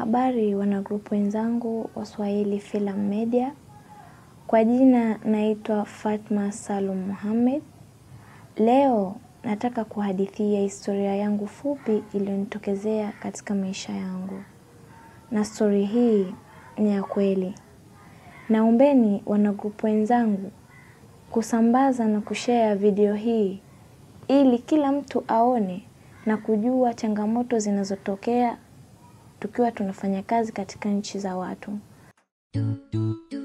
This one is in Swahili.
Habari wanagrupu wenzangu wa Swahili Filamu Media. Kwa jina naitwa Fatma Salum Mohamed. Leo nataka kuhadithia historia yangu fupi iliyonitokezea katika maisha yangu, na stori hii ni ya kweli. Naombeni wanagrupu wenzangu kusambaza na kushare video hii ili kila mtu aone na kujua changamoto zinazotokea tukiwa tunafanya kazi katika nchi za watu.